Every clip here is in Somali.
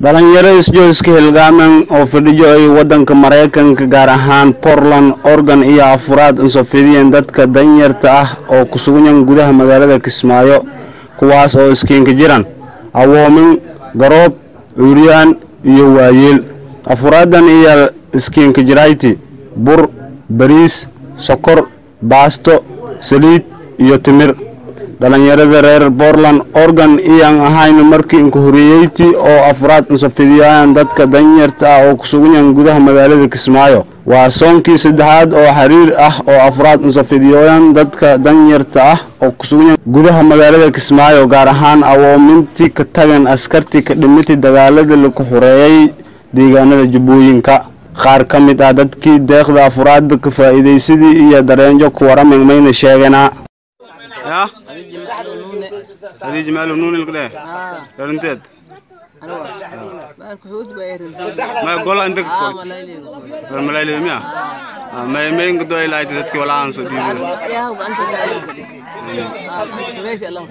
dhalinyaro isjooska hilgaamen oo fadhiyo ay waddanka maraykanka gaar ahaan portland oregon iyo afuraad insofidiyeen dadka danyarta ah oo ku sugan gudaha magaalada kismaayo kuwaas oo iskiinka jiran awoomin garoob cuuriyaan iyo waayeel afuraadan iyo iskiinka jirayti bur bariis sokor baasto saliid iyo timir dhalinyarada reer portland oregon iyaan ahayn markii inku horeeyeyti oo afraad insafidiyaan dadka danyarta ah oo kusuganyahan gudaha magaalada kismaayo waa soonkii saddexaad oo xiriir ah oo afraad insafidiyooyan dadka danyarta ah oo kusuganyahan gudaha magaalada kismaayo gaar ahaan awoomintii ka tagan askartii ka dhimitay dagaalada laku xoreeyay deegaanada jubbooyinka qaar ka mid ah dadkii deeqda afraadda ka faa'iidaysadii iyo dareenjo ku waramay mayna sheeganaa يا هذه جمعة نونة هذه جمال ونون الكده آه رنتد أنا ما كحوت بيرن ما يقول عندك آه ولا لي الملايين يوم يا ما ما ينقدوا إلى أيدي تذكي ولا أنسو دي يا هو أنت آه أنت كويس الله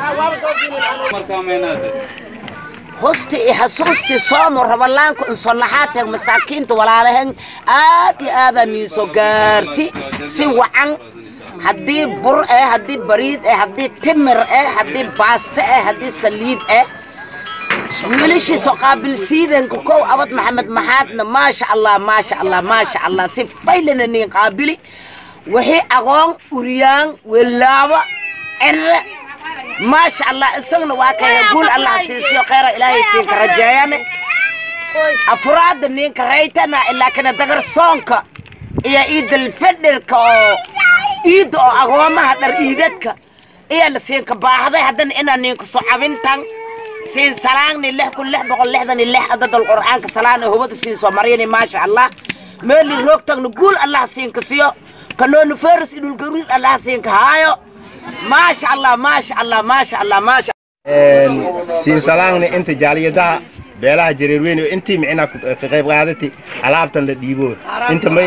hosti iyo xasuustii soomo rabalaanku insolaxaatee masaakiinta walaalahen aad iyo aadaa niiso gaarti si wacan haddii bur eh haddii bariid eh haddii timir eh haddii baasto eh haddii saliid eh wiilashiisoo qaabilsiidanka kow abad maxamed maxaadna maasha allah maasha allah maasha allah si faylana niin qaabili wixii aqoon uriyaan welaabo cere maasha allah isagana waa kaya guul allah siisiyo kheyra ilaahay siinka rajeeyane afuraada ninka raytana ilaa kana dagar soonka iyo iidal fedherka oo iidda oo agoomaha dhar iidadka iyo la siinka baahday haddana inaa ninka soo cabintan siin salaangni lix kun lix boqol lixdan iyo lix adadal qur'aanka salaana hubada siin soo maryani maasha allah meeli roogtagna guul allah siinka siyo kanooni feris idhulgaruud allah siinka haayo maasha allah maasha allah maasha allah maasha siin salaangna inta jaaliyadaha beelaha jareerweyn oo intii micnaa ka qayb qaadati alaabtan la dhiibo inta may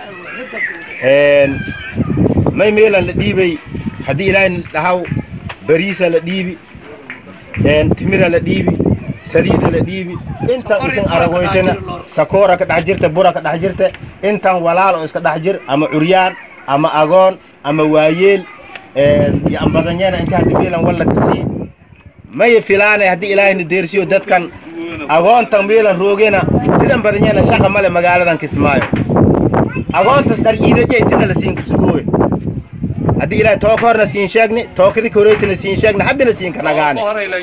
may meelan la dhiibay haddii ilaahay dhahaw bariisa la dhiibi timira la dhiibi saliida la dhiibi intan isin aragoysana sakoora ka dhex jirta bura ka dhex jirta intan walaal oo iska dhex jir ama curyaan ama agoon ama waayeel iyo ambadanyana inta haddi meelan walla kasii may filaane haddii ilaahayna deersiyo dadkan agoontan meelan roogena sidan badanyana shaqa male magaaladan kismaayo agoontas dhar iidajay sina la siin kusugooye haddii ilaahay tooka horna siin sheegni tookadii koreytana siin sheegni haddina siin ka nagaane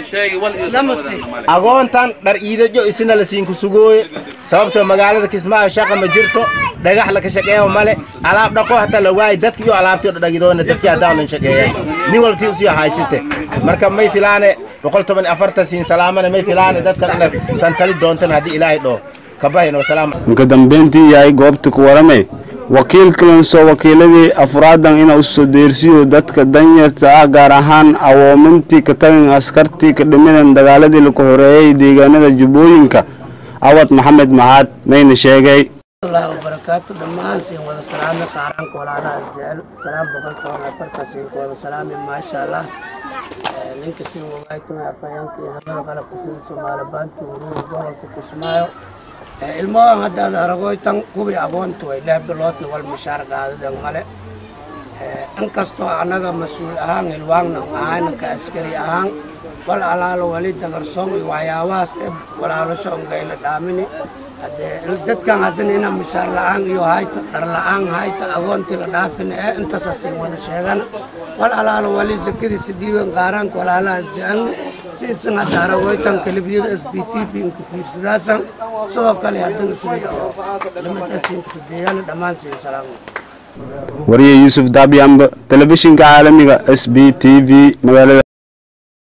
agoontan dhar iidajo isina la siin kusugooye sababtoo magaalada kismaayo shaqa ma jirto dhagax laka shaqeeyo male alaab dhaqo hataa la waayi dadki iyo alaabtii dhadhagidoona dadkii haddaanan shaqeeyan nin waltii usii haysite marka may filaane boqol toban afartan siin salaamana may filaane dadkan ina santali doontan haddii ilaahay dhoo kabahayna wasalaam inka dambeyntii yahay goobta ku waramay wakiilkalan soo wakiiladii afraadan inaa usoo deersiyo dadka danyarta ah gaar ahaan awoomintii ka tagan askartii ka dhimidan dagaaladii laku horeeyay deegaanada jubbooyinka awad maxamed maxaad mayna sheegay الله وبركاته دمان سين ودا سلام قارن كولانا جل سلام بقول كون فرت سين ودا سلام ما شاء الله لينك سين وغاي كون افيان كي هذا قال كسين سومال بانت ورو بول كسمايو ilmahan haddaad aragoytan kubii agoonta way leh biloodna wal mishaar qaadadan male inkastoo annaga mas-uul ahaan ilwaangna ahayna ka askari ahaan wal alaalo wali dagarsoon iyo waxyaabahaas e walaalasho ongayla dhaamini haddee dadkan haddana inaa mishaar la'aan iyo hayta dhar la'aan hayta agoontii la dhaafina ee intaasa siin wada sheegan wal alaalo wali zakadiisa dhiiban qaaraanka walaalahaas jecelna siisan hadda aragoytan kalibyada s b t v inka fiirsadaasan sidoo kale haddana sidii oo lamida siinka sadeeyana dhammaan siin salaamo wariye yuusuf daabiyamba telefishinka caalamiga s b t v magaalada